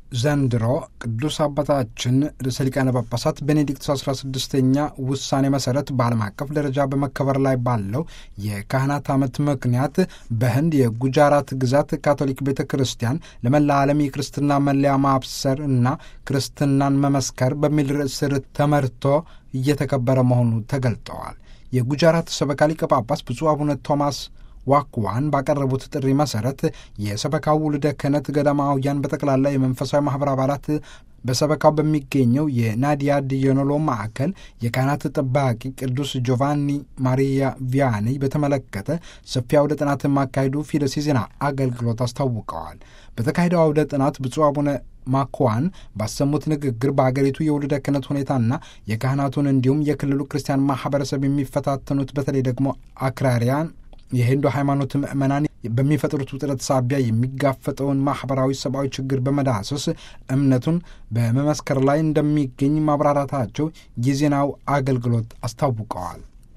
ዘንድሮ ቅዱስ አባታችን ርዕሰ ሊቃነ ጳጳሳት ቤኔዲክቶስ 16ኛ ውሳኔ መሰረት በዓለም አቀፍ ደረጃ በመከበር ላይ ባለው የካህናት ዓመት ምክንያት በህንድ የጉጃራት ግዛት ካቶሊክ ቤተ ክርስቲያን ለመላ ዓለም የክርስትና መለያ ማብሰር እና ክርስትናን መመስከር በሚል ርዕስ ስር ተመርቶ እየተከበረ መሆኑ ተገልጠዋል። የጉጃራት ሰበካ ሊቀ ጳጳስ ብፁዕ አቡነ ቶማስ ዋክዋን ባቀረቡት ጥሪ መሰረት የሰበካው ውልደ ክህነት ገዳማውያን በጠቅላላ የመንፈሳዊ ማኅበር አባላት በሰበካው በሚገኘው የናዲያ ዲዮኖሎ ማዕከል የካህናት ጠባቂ ቅዱስ ጆቫኒ ማሪያ ቪያኒ በተመለከተ ሰፊ አውደ ጥናት ማካሄዱ ፊደስ የዜና አገልግሎት አስታውቀዋል። በተካሄደው አውደ ጥናት ብፁዕ አቡነ ማኳን ባሰሙት ንግግር በአገሪቱ የውልደ ክህነት ሁኔታና የካህናቱን እንዲሁም የክልሉ ክርስቲያን ማኅበረሰብ የሚፈታተኑት በተለይ ደግሞ አክራሪያን የሂንዱ ሃይማኖት ምዕመናን በሚፈጥሩት ውጥረት ሳቢያ የሚጋፈጠውን ማኅበራዊ፣ ሰብአዊ ችግር በመዳሰስ እምነቱን በመመስከር ላይ እንደሚገኝ ማብራራታቸው የዜናው አገልግሎት አስታውቀዋል።